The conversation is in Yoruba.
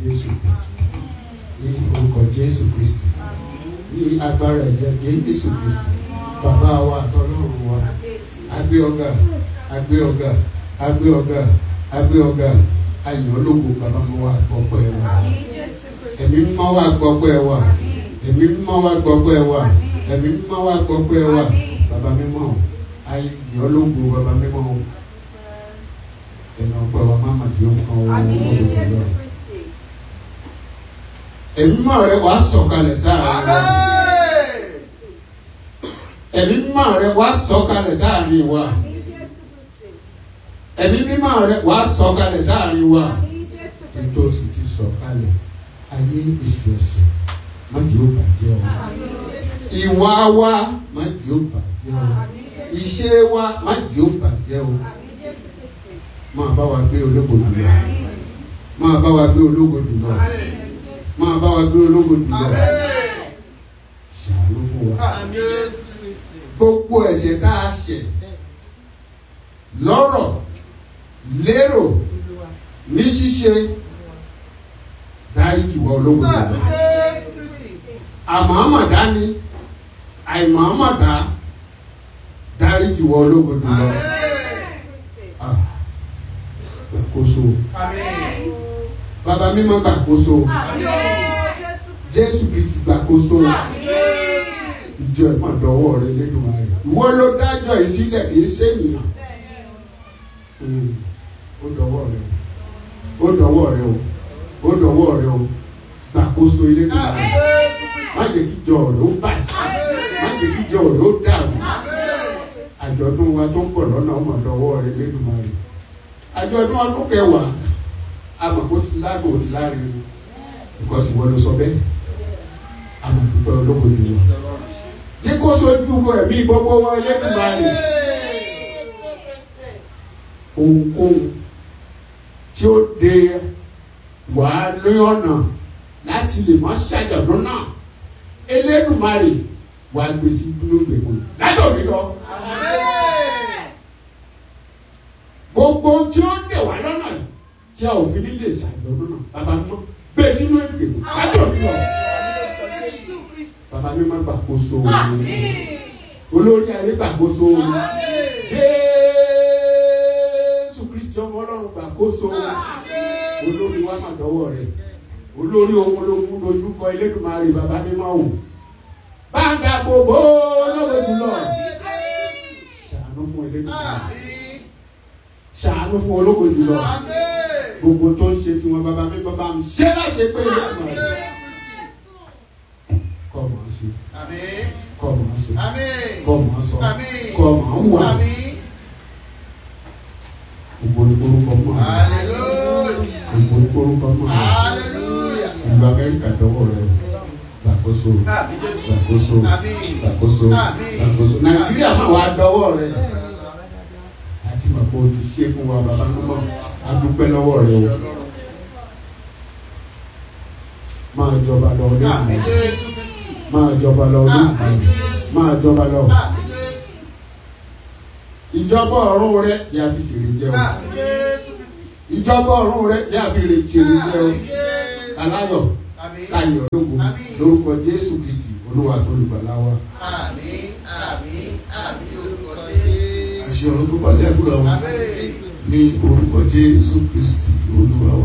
jésù kristi ní orúkọ jésù kristi ní agbára ẹ̀jẹ̀ jésù kristi bàbá wa àtọ́lọ́run wa agbé ọ̀gá agbé ọ̀gá agbé ọ̀gá agbé ọ̀gá ayọ̀ ológun bàbá mi wà gbọ́pẹ́ wa ẹ̀mí mímọ́ wà gbọ́pẹ́ wa ẹ̀mí mímọ́ wà gbọ́pẹ́ wa ẹ̀mí mímọ́ wà gbọ́pẹ́ wa bàbá mímọ́ ayọ̀ ológun bàbá mímọ́ ẹ̀nà ọgbà wa má má di ohun kan wọ́n wọ́n wọ́n lọ. ẹ̀mí mímọ́ rẹ wàá sọ̀kalẹ̀ sáàrin wa ẹ̀mí mímọ́ rẹ wàá sọ̀kalẹ̀ sáàrin wa ẹ̀mí mímọ́ rẹ wàá sọ̀kalẹ̀ sáàrin wa ètò sì ti sọ̀kalẹ̀ ayé èso ẹ̀sìn má di ó bàjẹ́ o ìwà wa má di ó bàjẹ́ o ìṣe wa má di ó bàjẹ́ o máa bá wa gbé ológo jùlọ máa bá wa gbé ológo jùlọ máa bá wa gbé ológo jùlọ ṣàánú fún wa gbogbo ẹ̀ṣẹ̀ tá a ṣẹ̀ lọ́rọ̀ lérò ní ṣíṣe dáríjì wá ológo jùlọ àmọ́mọ̀dá ni àìmọ́mọ̀dá dáríjì wá ológo jùlọ. Ah gbàkóso bàbá mímọ́ gbàkóso jésù kristi gbàkóso ìjọ ẹ̀ máa dọwọ́ rẹ lẹ́nu rẹ ìwọ ló dájọ́ ìsílẹ̀ kì í ṣènìyàn ó dọwọ́ rẹ ó dọwọ́ rẹ o ó dọwọ́ rẹ o gbàkóso ilé nù rẹ má jẹ́ kí ìjọ rẹ ó bàjẹ́ má jẹ́ kí ìjọ rẹ ó dàrú àjọ̀dún wa tó ń bọ̀ lọ́nà ọmọ dọwọ́ rẹ lẹ́nu rẹ àjọ̀dún ọdún kẹwàá amọ̀kó ti lágbo ti láàrin because ìwọ ló sọ bẹ́ẹ̀ amọ̀dúpẹ́ olóko jù lọ. Ní kó sojú wo ẹ̀mí gbogbo wọn Elédùmarè ohunkóhun tí ó de wàá ní ọ̀nà láti lè má ṣàjọ̀dún náà Elédùmarè wàá gbèsè dúró gbèkó látòrí lọ. gbogbo tí ó dè wá lọ́nà yìí tí a ò fi ní lè ṣàjọ̀dún náà bàbá mọ́ gbé sínú ìgbèkùn látòrí lọ. bàbá mi máa gbàkóso olórí ayé gbàkóso jésù kristi ọmọ ọlọ́run gbàkóso olórí wa máa dọ́wọ́ rẹ̀ olórí ohun olóhùn lójúkọ Elédùmarè bàbá mi máa wò báńgà gbogbo olówó jùlọ ṣàánú fún Elédùmarè ṣàánú fún ológo jùlọ gbogbo tó ń ṣe tí wọn bàbá mi bàbá mi ṣé láṣẹ pé Elédùmarè kọ́ mọ̀ ọ́ ṣe kọ́ mọ̀ ọ́ ṣe kọ́ mọ̀ ọ́ sọ kọ́ mọ̀ ọ́ wà gbogbo ní forúkọ mọ́ gbogbo ní forúkọ mọ́ ìlú Amẹ́ríkà dọ́wọ́ rẹ gbàkóso gbàkóso gbàkóso gbàkóso Nàìjíríà máa wà dọ́wọ́ rẹ àti mọ̀ pé o ti ṣe fún wa bàbá mímọ́ a dúpẹ́ lọ́wọ́ rẹ o máa jọba lọ lóògùn máa jọba lọ lóògùn máa jọba lọ ìjọba ọ̀run rẹ yà fi fèrè jẹ o ìjọba ọ̀run rẹ yà fi fèrè jẹ o aláyọ̀ káyọ̀ lóògùn lórúkọ Jésù Kristi Olúwa tó lùgbàlà wa. Àmín, àmín, àmín orúkọ Jésù. àṣẹ ọ̀run tó balẹ̀ àdúrà wa ní orúkọ jésù kristi olúwa